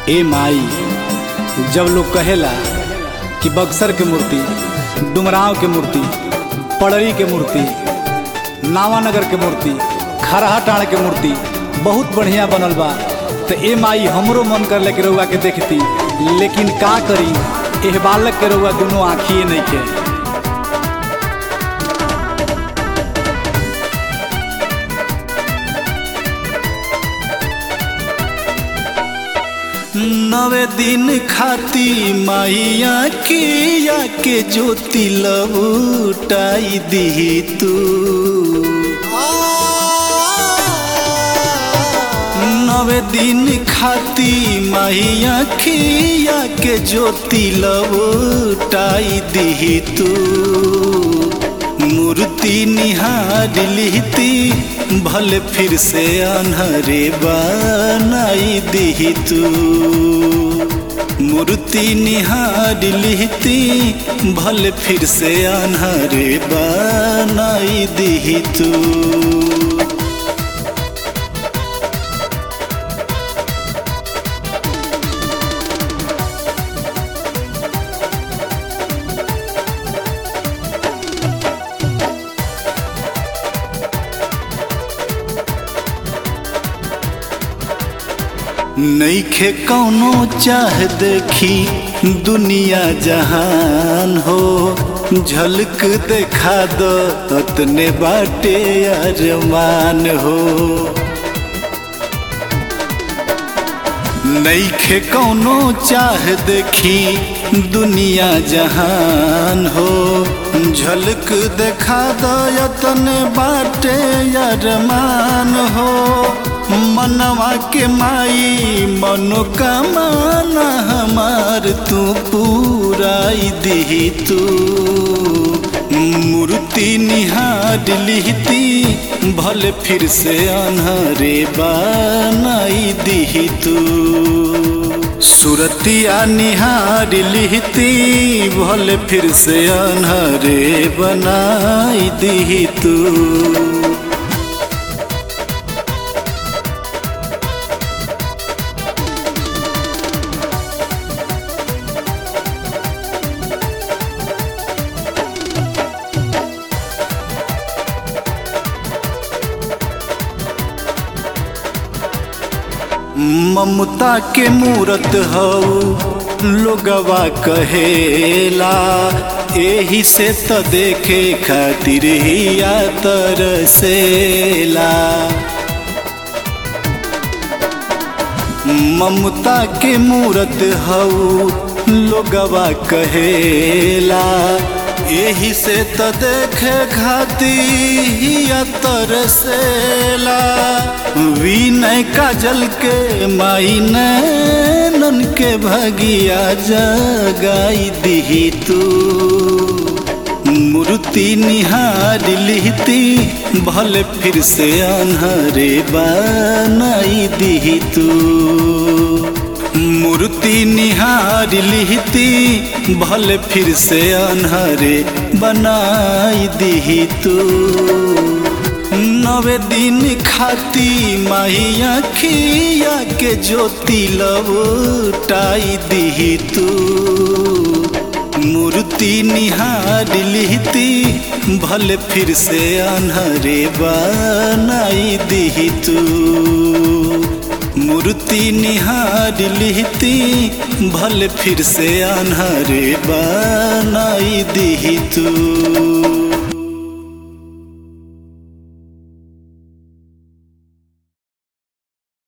ए माई जब लोग कहेला कि बक्सर के मूर्ति डुमराव के मूर्ति पड़री के मूर्ति नावानगर के मूर्ति खरहा टाण के मूर्ति बहुत बढ़िया बनल बा तो ए माई हमरो मन कर के रउआ के देखती लेकिन का करी एह बालक के रउआ दोनों आँखिए नहीं के नवे दिन खाती माइया किया के ज्योति लबूटाई दी तू नवे दिन खाती माइया खिया के ज्योति लबूटाई दी तू मूर्ति निहार लिहती भले फिर से अनहरे बनाई दी तू मूर्ति निहार लिहती भले फिर से अनहरे बनाई दी तू नईखे कौनो चाह देखी दुनिया जहान हो झलक देखा दो अतने बाटे अरमान हो नईखे कौनो चाह देखी दुनिया जहान हो झलक देखा दो अतने बाटे अरमान हो मनवा के माई मनोकामना हमार तू पूराई दी तू मूर्ति निहार लिहती भले फिर से अनहरे बनाई दी तू सुरतिया निहार लिहती भले फिर से अनहरे बनाई दी तू ममता के मूरत हऊ लोगवा कहेला एही से त देखे खातिर हिया तरसेला ममता के मूरत हऊ लोगवा कहेला एही से त देखे खातिर तरसेला विनय काजल के माई नैनन के भगिया जगाई दी तू मूर्ति निहार लिहती भले फिर से अनहरे बनाई दी तू मूर्ति निहार लिहती भले फिर से अनहरे बनाई दी तू नवे दिन खाती माइया खिया के ज्योति लबूटाई दी तू मूर्ति निहार लिहती भले फिर से अनहरे बनाई दी तू मूर्ति निहार लिहती भले फिर से अनहरे बनाई दी तू